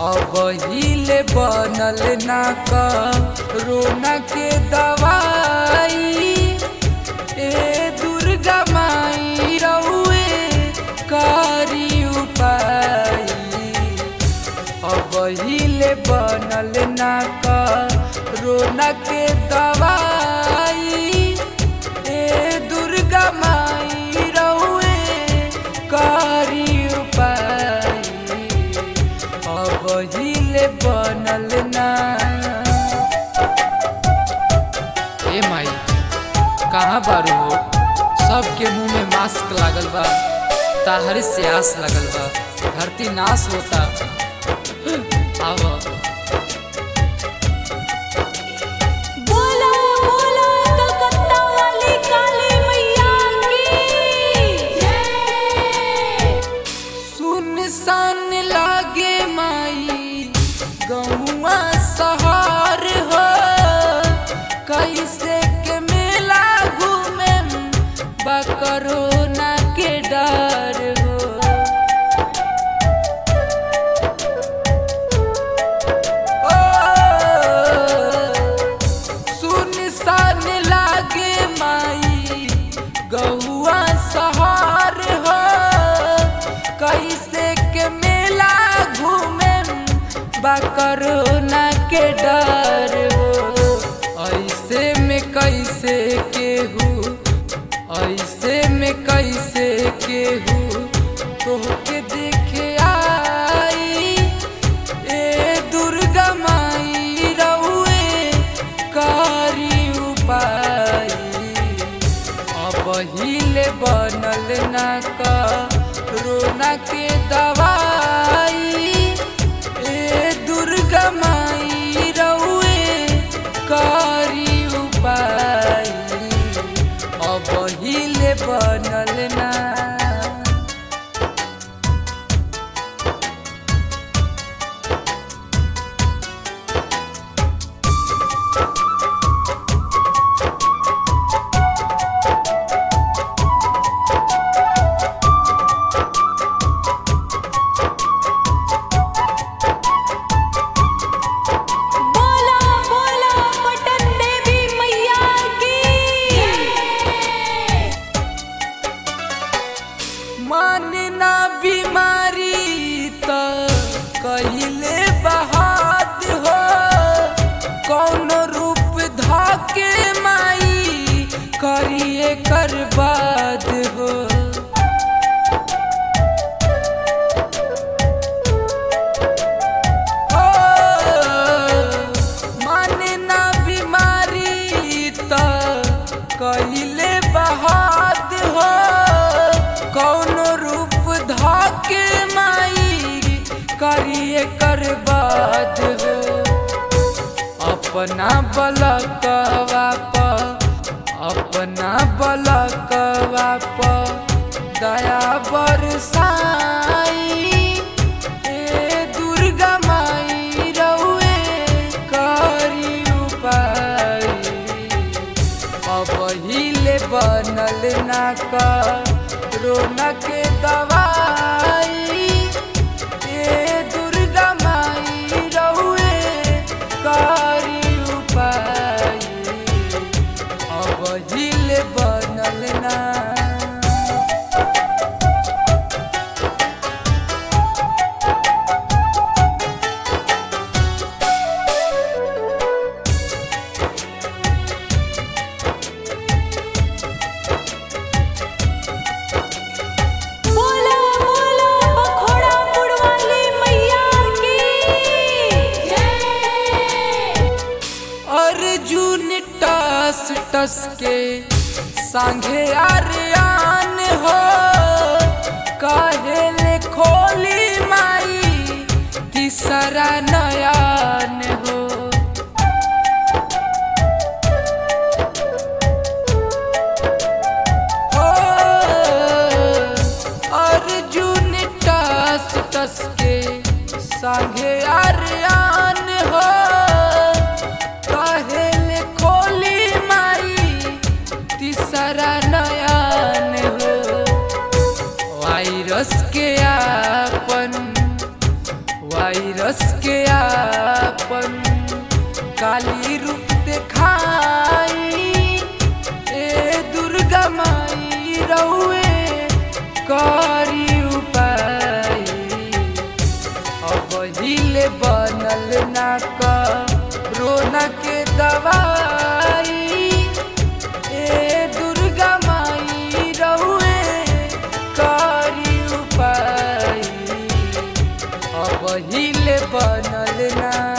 अब हिले बनल ना रोना के दवाई ए दुर्गा माई रउए करी उपाय अब हिले बनल ना रोना के दवाई ए दुर्गा माई रउए करी उपाय अब हिले बनल ना ए माई कहाँ बारू हो सबके मुंह में मास्क लागल बा ताहरे से आस लगल बा धरती नाश होता आवा बोला बोला कलकत्ता वाली काली मैया की जय सुनसान लागे माई गौआ सहार हो कैसे के मेला घूमे बकरोना के डर हो ओ, सुनसान लागे माई गौआ सहार हो कैसे के मेला घूमे बकरोना के डर हो ऐसे में कैसे केहू ऐसे में कैसे केहू तोहके देखे आई ए दुर्गा माई रउए करी उपाय अब हिले बनल ना रोना के दवाई ए दुर्गा माई रउए करी उपाय अब हिले बनल ना बोला बोला पटन देवी मैया की जय मानना बीमारी त कहिले बहाद हो कौन रूप धाके माई करिए कर बाद हो ओ, मानना बीमारी त कहिले बहाद हो कौन रूप धाके माई करिए कर बाद हो अपना बलकवा प अपना बलकवा प दया बरसाई ए दुर्गा माई रउए करी उपाय अब हिले बनल ना रोना के दवाई ए दुर्गा माई रउए करी उपाय अब हिले बनल ना बोला बोला बखोड़ा वाली मैया की जय अर्जुन टस टस के संगे आर्यान हो कहेले खोली माई तीसरा नयान हो ओ, अर्जुन टस टस के संगे आर्यान हो कहेले खोली माई तीसरा नयान हो वायरस के आपन वायरस वायरस के आपन काली रूप दिखाई ए दुर्गा माई रउए करी उपाय अब हिले बनल ना रोना के दवाई ए दुर्गा माई रउए करी उपाय अब हिले बनल ना